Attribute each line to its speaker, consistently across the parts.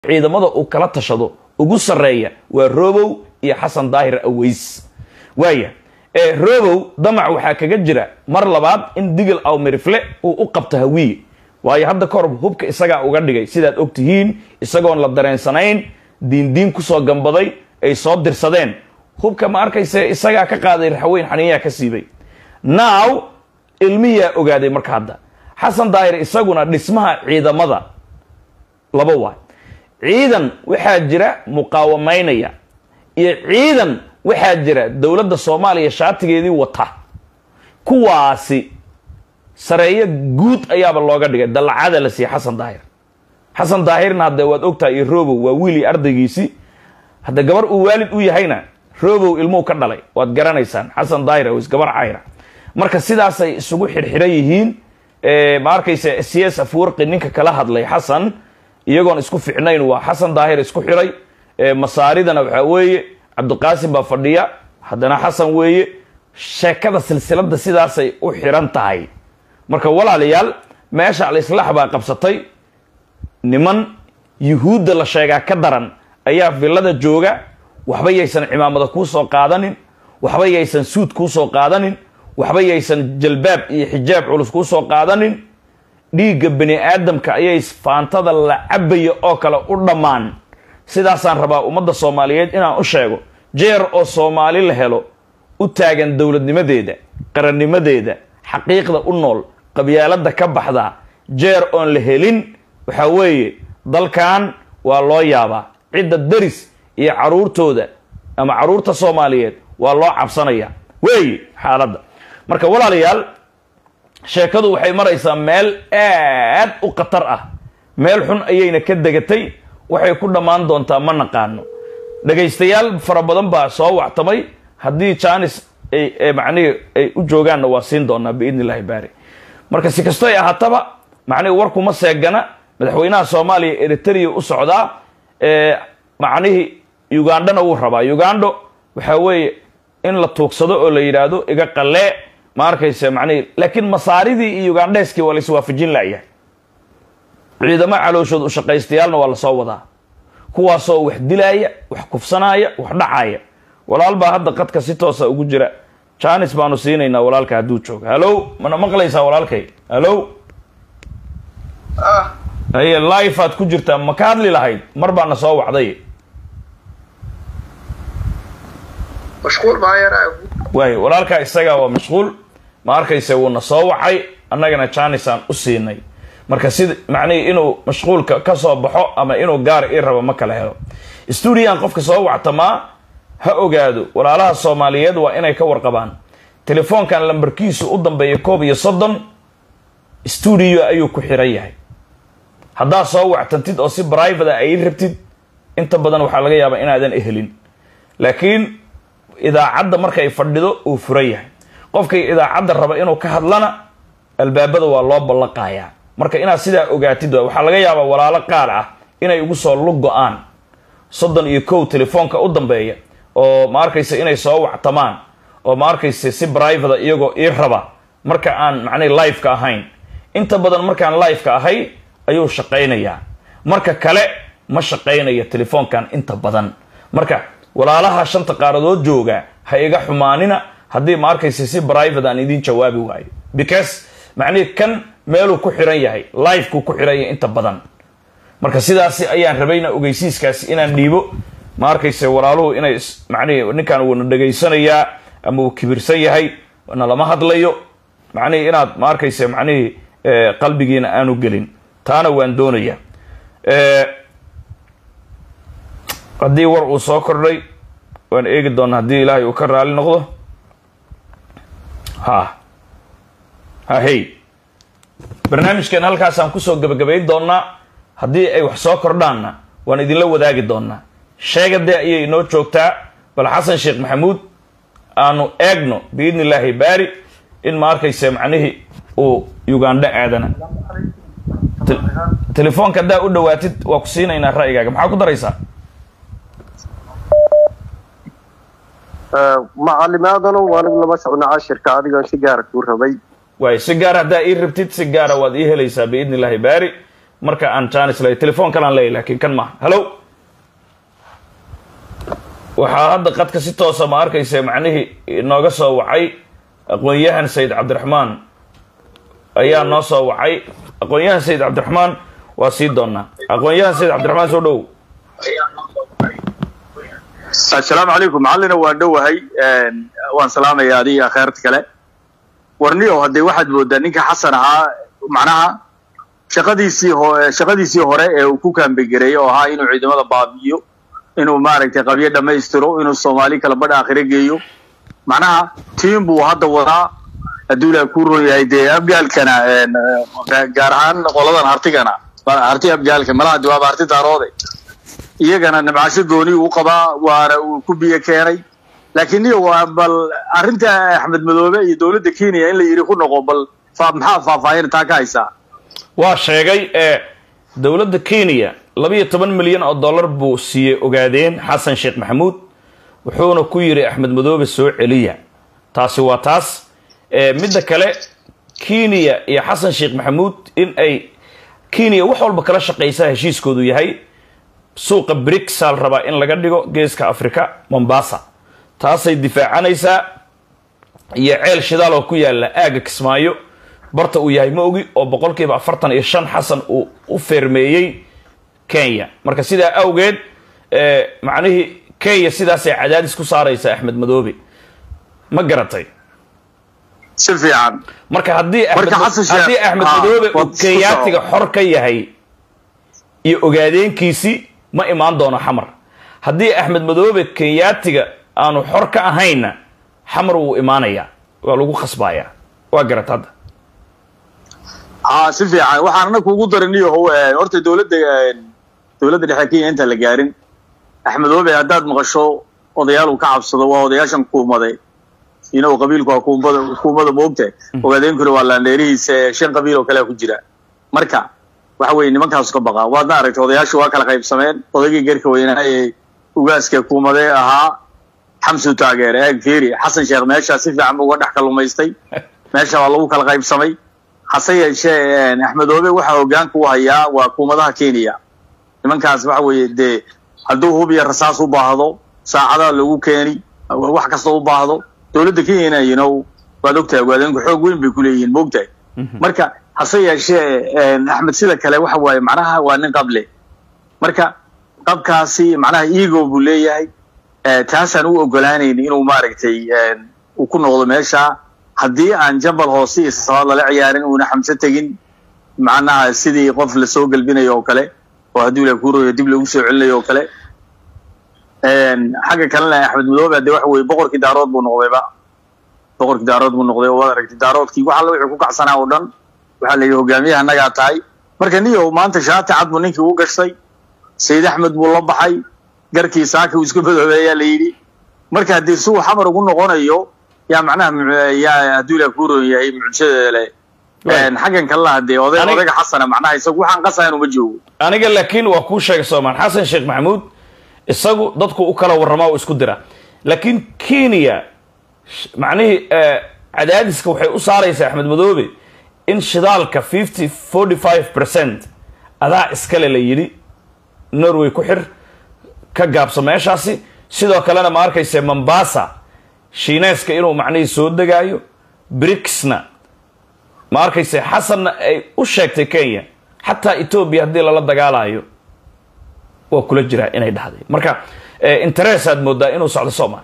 Speaker 1: ciidamada uu kala tashado ugu sarreeya waa robow iyo xasan daahir aweys waaya ee robow damac waxaa kaga jira mar labaad in digil awmirifle uu u qabto hawiye waayo hadda kahor hubka isagaa uga dhigay sidaad og tihiin isagoon la dareensanayn diindiin kusoo gambaday ay soo dirsadeen hubka ma arkayse isagaa ka qaaday raxweyn xaniyaa ka siibay now ilmiyaa ogaaday marka hadda xasan daahir isaguna dhismaha ciidamada laba waay ciidan waxaa jira muqaawamaynaya iyo ciidan waxaa jira dowladda soomaaliya shaatigeedii wata kuwaasi sareeyo guud ayaaba looga dhigay dallacada la siiyey xasan daahir xasan daahirna haddee waad ogtahay iyo robow waa wiilii ardaygiisii hadda gabar uu waalid u yahayna robow ilmuhu ka dhalay waad garanaysaan xasan daahir aws gabar cayra marka sidaasay isugu xidhxidhan yihiin ma arkaysa cs afwarqi ninka kala hadlay xasan iyagoon isku ficnayn waa xasan daahir isku xidhay masaaridana waxaa weeye cabdiqaasim baa fadhiya haddana xasan weeye sheekada silsilada sidaasay u xiran tahay marka walaalayaal meesha alislaax baa qabsatay niman yuhuudda la sheegaa ka daran ayaa villada jooga waxba yaysan cimaamada kuu soo qaadanin waxba yaysan suud kuu soo qaadanin waxba yaysan jalbaab iyo xijaab culus kuu soo qaadanin dhiigga bani aadamka ayay faantada la cabaya oo kale u dhammaan sidaasaan rabaa ummadda soomaaliyeed inaan u sheego jeer oo soomaali la helo u taagan dowladnimadeeda qarannimadeeda xaqiiqda u nool qabyaalada ka baxda jeer oon la helin waxaa weeye dalkan waa loo yaabaa cidda daris iyo caruurtooda ama caruurta soomaaliyeed waa loo cabsanaya weeye xaaladda marka walaalayaal sheekadu waxay maraysaa meel aad u khatar ah meel xun ayayna ka degatay waxay ku dhammaan doontaa ma naqaano dhagaystayaal fara badan baa soo wactamay haddii janis ay macnihii ay u joogaanna waa siin doonaa biidni illahi baari marka si kastoy ahaataba macnihi warkuma seegana madaxweynaha soomaaliya eritrea u socdaa macnihii ugandhana wuu rabaa ugando waxaa weeye in la tuugsado oo la yidhaahdo iga qalee ma arkaysa macnihii laakiin masaaridii iyo ugandheeskii waa la iswaafajin la'yahay ciidamo calooshood ushaqaystayaalna waa lasoo wadaa kuwaasoo wax dilaaya wax kufsanaaya wax dhacaaya walaal baa hadda qadka si toosa ugu jira janis baanu siinaynaa walaalka hadduu joogo hallow mana maqlaysaa walaalkay hallow haye life aad ku jirtaa ma ka hadli lahayd mar baana soo wacday waay walaalkaa isagaa waa mashquul ma arkayse wuuna soo wacay annagana janisaan u siinay marka sida macnihii inuu mashquulka ka soo baxo ama inuu gaar ii rabo ma kala helo stuudiyan qofka soo wactamaa ha ogaado walaalaha soomaaliyeed waa inay ka warqabaan telefoonkan lambarkiisu u dambeeya koob iyo soddon stuudio ayuu ku xiran yahay haddaad soo wactantid oo si brivate ay rabtid inta badan waxaa laga yaabaa inaadan ehelin laakiin idaacadda markay fadhido uu furan yahay qofkay idaacadda raba inuu ka hadlana albaabada waa loo ballaqayaa marka inaad sidaa ogaatid waxaa laga yaabaa walaalo qaar ah inay ugu soo lug go-aan soddon iyo kow telefoonka u dambeeya oo ma arkaysa inay soo wactamaan oo ma arkaysa si brivata iyagoo ii raba marka aan macnay liveka ahayn inta badan markaan liveka ahay ayuu shaqaynayaa marka kale ma shaqaynayo telefoonkan inta badan marka walaalaha shanta qaaradood jooga ha iga xumaanina haddii ma arkaysa si brivate aan idiin jawaabi waayo because macnihi kan meeluu ku xiran yahay livekuu ku xiran yahay inta badan marka sidaasi ayaan rabayna ogeysiiskaasi inaan dhiibo ma arkayse walaaluhu inay macnihi ninkan wuuna dhegaysanayaa ama uu kibirsan yahay na lama hadlayo macnihii inaad ma arkayse macnihii qalbigiina aanu gelin taana waan doonayaa haddii war uu soo kordhay waan eegi doonaa haddii ilaahay uu ka raali noqdo ha ha hey barnaamijkan halkaasaan kusoo gebagabayn doonaa haddii ay wax soo kordhaanna waan idinla wadaagi doonaa sheegadee ayay inoo joogtaa bal xasan sheekh maxamuud aanu eegno biidni illaahi baari in ma arkayse macnihii uu ugandho aadana telefoonka haddaa u dhawaatid waa ku siinaynaa ra'yigaaga maxaa ku daraysaa
Speaker 2: macalimaadano anigu lama socno cashirka adigan si gaara kuu rabay
Speaker 1: waay si gaara haddaa ii rabtid si gaara waad ii helaysaa biidni illaahi baari marka aan janis leeyahy telefoon kalaan leeyahy laakiin kan maaha hallo waxaa hadda qadka si toosa ma arkaysa macnihii inooga soo wacay aqoon-yahan sayid cabdiraxmaan ayaa noo soo wacay aqoon-yahan sayid cabdiraxmaan waa sii doonaa aqoon-yahan sayid cabdiraxmaan soo dhow
Speaker 3: assalaamu calaykum macallina waan dhowahay waan salaamaya adiga kheyrta kale warniyow haddee waxaad moodaa ninka xasan ahaa macnaha shaqadiisii ho shaqadiisii hore ee uu ku kaambegereeyey oo ahaa inuu ciidamada baabi'iyo inuu maaragtay qabyo dhammaystiro inuu soomaali kala badh aakhire geeyo macnaha tiim buu hadda wadaa hadduu ilaah kuu ron yahay dee abgaalkana gaar ahaan qoladan hartigana harti abgaalka malaha de waaba harti daaroode iyagana nabcasho gooni uu qabaa waana uu ku biyo keenay laakiin niyo waa bal arrinta axmed madoobe iyo dowladda kenya in la yidhi ku noqo bal fa maxaa faahfaahin taa ka haysaa
Speaker 1: waa sheegay ee dowladda kenya labiyo toban milyan oo dollar buu siiyey ogaadeen xasan sheekh maxamuud wuxuuna ku yidhi axmed madoobe soo celiya taasi waa taas midda kale kenya iyo xasan sheekh maxamuud in ay kenya wax walba kala shaqaysaa heshiiskoodu yahay suuqa brixal rabaa in laga dhigo geeska africa mombasa taasay difaacanaysaa iyo ceel shidaal oo ku yaala aaga kismaayo barta uu yahay ma ogi oo boqolkiiba afartan iyo shan xasan uu u feermeeyey kenya marka sidaa awgeed macnihii kenya sidaasay cadaadis ku saaraysa axmed madoobe ma garatay
Speaker 3: si fiican
Speaker 1: marka haddii
Speaker 3: Marka Xasan Sheekh-
Speaker 1: haddii axmed
Speaker 3: Ah,
Speaker 1: madoobe uu
Speaker 3: waa-
Speaker 1: kenyaatiga xor ka yahay iyo ogaadeenkiisii ma imaan doono xamar haddii axmed madoobe kenyaatiga aanu xor ka ahayna xamar wuu imaanayaa waa lagu khasbayaa waa garat hadda
Speaker 3: haa si fiican waxaanna kuugu daraniyo how horta dowladda dowladda dhexe kenya intaan la gaarin axmedoobe haddaad maqasho odayaal uu ka cabsado waa odayaashan kuumade inow qabiilku waa kuumbada kuumada moogta ogaadeenkuna waa laandheerihiisa shan qabiil oo kalea ku jira marka waxa weeye nimankaasu ka baqa waadna aragtay odayaashu waa kala qaybsameen odaygii garka weynaa ee ugaaska kuumade ahaa xamsu taageer eeg fiiri xasan sheekh meeshaa si fiican buu uga dhex kalumaystay meesha waa lagu kala qaybsamay hase yeeshee axmedoobe waxa hogaanka u hayaa waa kuumadaha kenya nimankaas waxa weeye dee hadduu hub iyo rasaas u baahdo saacadaha lagu keeni wax kasta u baahdo dowladda kenyana you know waad ogtahay ogaadeenku xoog weyn bay kuleeyihiin moogtahay marka hase yeeshee axmed sida kale waxa waaye macnaha waa nin qable marka qabkaasi macnaha ego buu leeyahay Eh, taasaan u ogolaanayn inuu maaragtay uu ku noqdo meesha haddii aan jabal hoose iyo sasabaad lala ciyaarin uuna xamse tegin macnaha sidii qof lasoo gelbinayo oo kale oo haddii la kuurayo dib lagu soo celinayo oo kale xagga kalena axmed madoobe hadee waxa weye boqorkii daarood buu noqdayba boqorkii daarood buu noqday oo waad aragtay daaroodkii wax alla wixii ku kacsanaa oo dhan waxaa la yidhi hogaamiyaha annagaa tahay marka niyow maanta shaati cad buu ninkii u gashtay sayid axmed buu la baxay garkii saaka uu iska madoobeeyaa la yidhi marka haddii si uu xamar ugu noqonayo yaa macnaha mu- yaa hadduu ilaah kuu roon yahay mucjisadeeda leh
Speaker 1: Right.
Speaker 3: xaggan kalena hadee oday
Speaker 1: Anig-
Speaker 3: odayga xasana macnaha isagu waxaan qasayan uma joogo
Speaker 1: aniga laakiin waa kuu sheegay soomaan xasan sheekh maxamuud isagu dadku u kala warramaa oo isku dira laakiin kenya sh- macnihii eh, cadaadiska waxay u saaraysaa axmed madoobe in shidaalka fifty forty five percent adaa iskale la yidhi norway ku xir ka gaabso meeshaasi sidoo kalena ma arkayse mombasa shiineeska inuu macnihii soo degaayo brixna ma arkayse xasanna ay u sheegtay kenya xataa etoobiya haddii lala dagaalayo waa kula jiraa inay dhahday marka eh, interest aad moodaa inuu socdo soomaan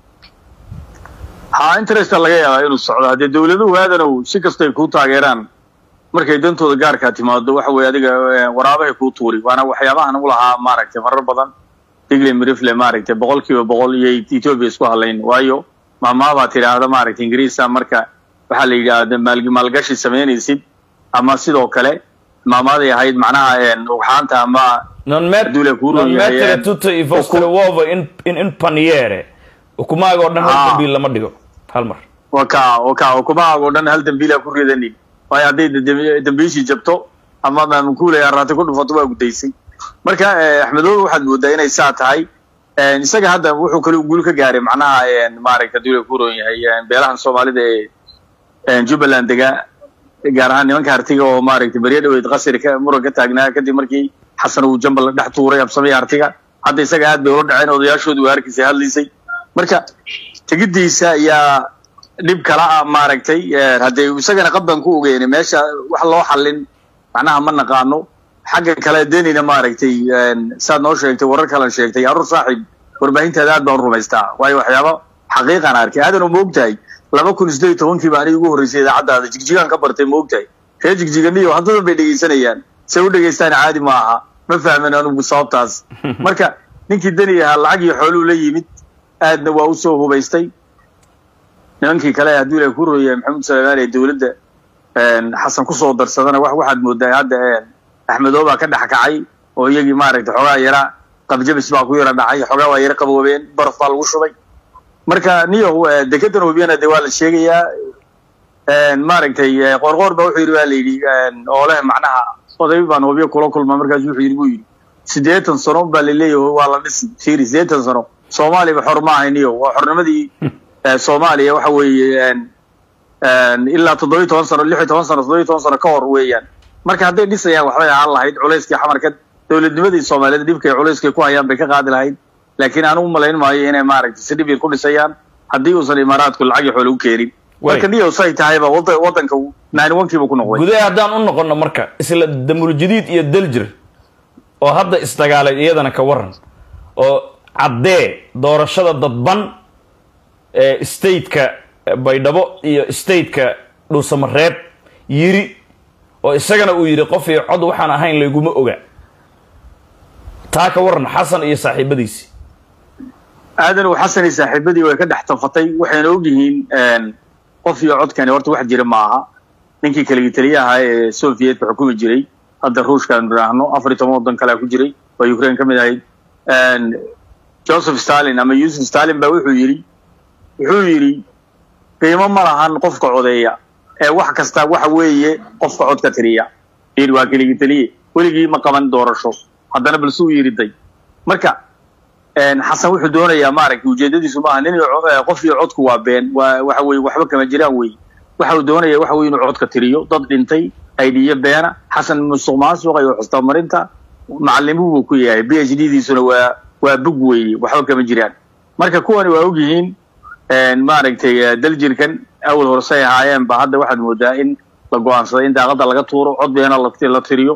Speaker 3: ha interesta laga yaabaa inuu socdo haddee dowladuhu aadanow si kastay kuu taageeraan markay dantooda gaarkaa timaado waxa weeye adiga eh, waraabahay kuu tuuri waana waxyaabahan u lahaa maaragtay marar badan digle mirifle maaragtay boqol kiiba boqol iyo ethiopia isku hadlayn waayo maamaabaa tidhaahda maaragtay ingiriisa marka waxaa la yidhaahda maal maalgashi samaynaysid ama sidoo kale maamaaday ahayd macnaha een, ugxaanta ama
Speaker 1: non met
Speaker 3: Dule kuu
Speaker 1: non
Speaker 3: roon yahay,
Speaker 1: mettere
Speaker 3: eh,
Speaker 1: tutte i vostri uova in, in, in paniere ukumaaga oo dhan hal
Speaker 3: Ah.
Speaker 1: dambiil lama dhigo hal mar
Speaker 3: waka waka ukumahaag oo dhan hal dambiila ku ridanin waayo hadday dambi- dambiishii jabto ama maamunkuulay araatay ku dhufato waa gudaysay marka eh, axmedoobe waxaad moodaa inay saa tahay Eh, isaga hadda wuxuu kale guul ka gaaray macnaha eh, maaragta dula ku roon yahay eh, beelahan soomaalida ee eh, jubbaland degaa gaar ahaan nimanka hartiga oo maaragtay beryo dhaweyd qasri ka muran ka taagnaa kadib markii xasan uu jambal dhex tuuray absamay hartiga hadda isaga aad bay ula dhaceen odayaashoodu waa harkiisa hadlaysay marka tegidiisa ayaa dhib kala ah maaragtay haddee isagana qaban ku ogeyn meesha wax loo xallin macnaha ma naqaano xagga kale denina maaragtay saad noo sheegtay warar kalan sheegtay aruur saaxiib warbaahintaada aad baan u rumaystaa waayo waxyaaba xaqiiqan arkay aadan ma ogtahay laba kun sideed tobankii baa aniga ugu horreysay idaacaddaada jigjigaan ka bartay ma ogtahay ree jigjiganiyo haddadan bay dhegaysanayaan se u dhegaystaan caadi ma aha ma fahmin anugu sababtaas marka ninkii deni ahaa lacag iyo xooluu la yimid aadna waa usoo hubaystay nimankii kale hadduu ilahay ku rooyay maxamed salmaan ee dowladda xasan kusoo darsadana wax waxaad moodaa hadda axmedoo baa ka dhex kacay oo iyagii maaragtay xoogaa yara qabjabis baa ku yara dhacay xoogaa waa yara qaboobeen baraf baa lagu shubay marka niyow dekedan hubiyana de waa la sheegayaa maaragtay qoorqoor ba wuxuu yidhi waa la yidhi oo leh macnaha oday baan hubiyo kula kulma markaas wuxuu yidhi buu yidhi siddeetan sano baa laleeyahay waa la dhisi fiiri siddeetan sano soomaaliba xor ma ahay niyow waa xornimadii soomaaliya waxa weeye ilaa toddobiyi toban sano lix iyo toban sano toddobiyi toban sano ka hor weeyaan marka hadday dhisayaan waxbay ahaan lahayd culayskii xamarka dowladnimadii soomaaliyeed dhibkay culayskay ku hayaan bay ka qaadi lahayd laakiin anugu malayn maayo inay maaragtay si dhib yar ku dhisayaan haddii uusan imaaraadku lacag iyo xoole u keenin marka niyow say tahayba wada waddanka nine one-kiiba ku noqday
Speaker 1: gudaha haddaan u noqono marka isla damuljadiid iyo daljir oo hadda isdagaalay iyadana ka waran oo caddee doorashada dadban ee stateka baydhabo iyo stateka dhuusamareeb yiri oo isagana uu yidhi qof iyo cod waxaan ahayn layguma oga taa ka waran xasan iyo saaxiibadiisi
Speaker 3: aadan uu xasan iyo saaxiibadii way ka dhex tafatay waxayna ogyihiin qof iyo codkani horta wax jira ma aha ninkii kaligii taliya ahaa ee sovietka xukumi jiray hadda ruushka aanu idhaahno afar iyo toban waddan kalea ku jiray oo ukraine ka mid ahayd joseph stalin ama yusuf stalin baa wuxuu yidhi wuxuu yidhi qiimo ma lahan qofka codeeya ee wax kasta waxa weeye qofka cod ka tiriya yidhi waa keligii taliye weligii ma qaban doorasho haddana balse uu yiriday marka xasan wuxuu doonayaa maaragtay ujeedadiisu maaha nin qof iyo codku waa been waa waxa weye waxba kama jiraan wey waxa uu doonaya waxa weye inuu codka tiriyo dad dhintay aidiyo beena xasan musuq maasuqa iyo xustamarinta macalimu buu ku yahay b h d diisuna waa waa bug weeye waxba kama jiraan marka kuwani waa ogyihiin maaragtay daljirkan awal horesay ahaayeen ba hadda waxaad moodaa in la go-aansaday in daaqada laga tuuro cod beena la tiriyo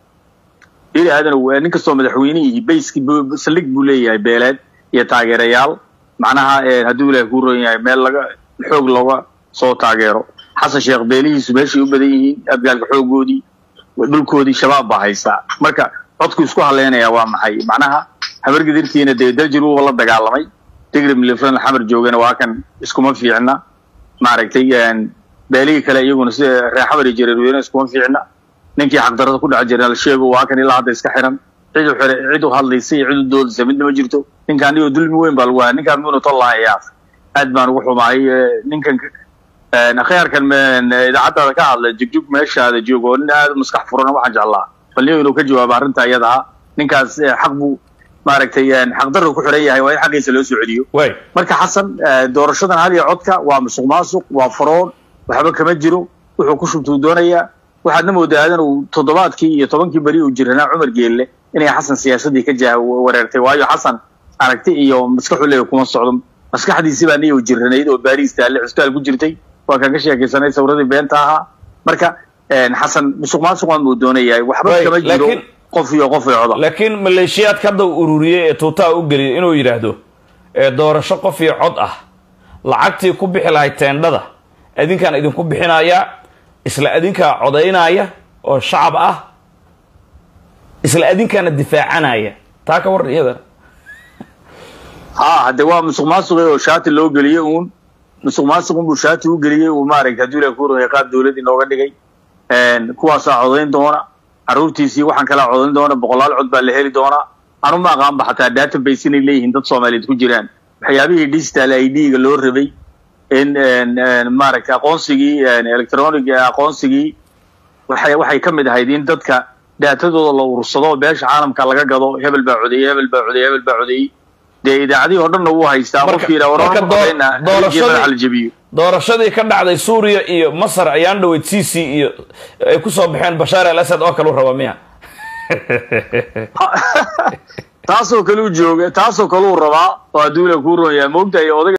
Speaker 3: yiri aadan nin kastoo madaxweynihii bayski saldhig buu leeyahay beeleed iyo taageerayaal macnaha hadduu ilahay kuu roon yahay meel laga xoog looga soo taageero xasan sheekh beelihiisu meeshay u badan yihiin abgaalka xoogoodii dhulkoodii shabaab baa haystaa marka codku isku haleynayaa waa maxay macnaha habargidirtiina dee daljir wuuba la dagaalamay digri miliflan xamar joogana waa kan iskuma fiicna maaragtay beelihii kale iyaguna sida reer xamar iyo jareerweyne iskuma fiicna ninkii xaqdarada ku dhex jira la sheego waa kan ilaa hadda iska xiran cid u xira cid u hadlaysa iyo cid u doodaysa midna ma jirto ninkaan iyo dulmi weyn baa lagu haya ninkaan muuna tol lahayaaf aad baan ugu xumahay ninkan akhyaarkan idaacaddaada ka hadla jugjug meeshaada joogo oo nin aad maskax furana waxaan jeclaa bal nin inuu ka jawaabo arrinta iyada ah ninkaas xaq buu maaragtay xaqdarra ku xiran yahay waa in xaqiisa loo soo celiyo marka xasan doorashadan hal iyo codka waa musuq maasuq waa faroon waxba kama jiro wuxuu ku shubtuu doonayaa waxaadna moodaa aadan uu toddobaadkii iyo tobankii beri uu jiranaa cumar geelle inay xasan siyaasaddii ka jah wareertay waayo xasan aragti iyo maskaxu leeya kuma socdo maskaxdiisii baa niyow jiranayd oo baariis taalle cusbitaal ku jirtay waa kaan ka sheekaysanay sawradii beenta ahaa marka xasan musuq maasuqan buu doonayaa waxba kama jiro qof iyo qof iyo coda
Speaker 1: laakiin maleeshiyaadka hadda uu ururiyey ee tuutaha u geliyay inuu yidhaahdo ee doorasho qof iyo cod ah lacagtii ku bixi lahayd teendhada adinkaan idinku bixinayaa isla adinkaa codaynaya oo shacab ah isla adinkaana difaacanaya taa ka waran iyadana
Speaker 3: ha hadde waa musuq maasuqi oo shaati loo geliyey uun musuq maasuqun buu shaati u geliyey uu maaragtay hadduu ilahi ku rogay qaab dawlad inooga dhigay kuwaasaa codayn doona carruurtiisii waxaan kalaa codayn doona boqolaal cod baa la heli doonaa anu ma aqaanba xataa database inay leeyihiin dad soomaaliyeed ku jiraan waxyaabihii digital i d-ga loo rabay in maaragtay aqoonsigii electronic aqoonsigii waxay waxay ka mid ahayd in dadka daatadooda la urursado beesha caalamka laga gado hebel baa codeeyey hebel baa codeeyey hebel baa codeeyey dee idaacadihii oo dhanna wuu haystaa qofkii yidhaha war madaxa la jabiyo
Speaker 1: doorashadii ka dhacday suuriya iyo masar ayaan dhaweyd c c iyo ay ku soo baxeen bashaar al asad oo kale u raba miya
Speaker 3: taasoo kale u jooga taasoo kale uu rabaa oo adduunya kuu ron yahay moogtahay odaga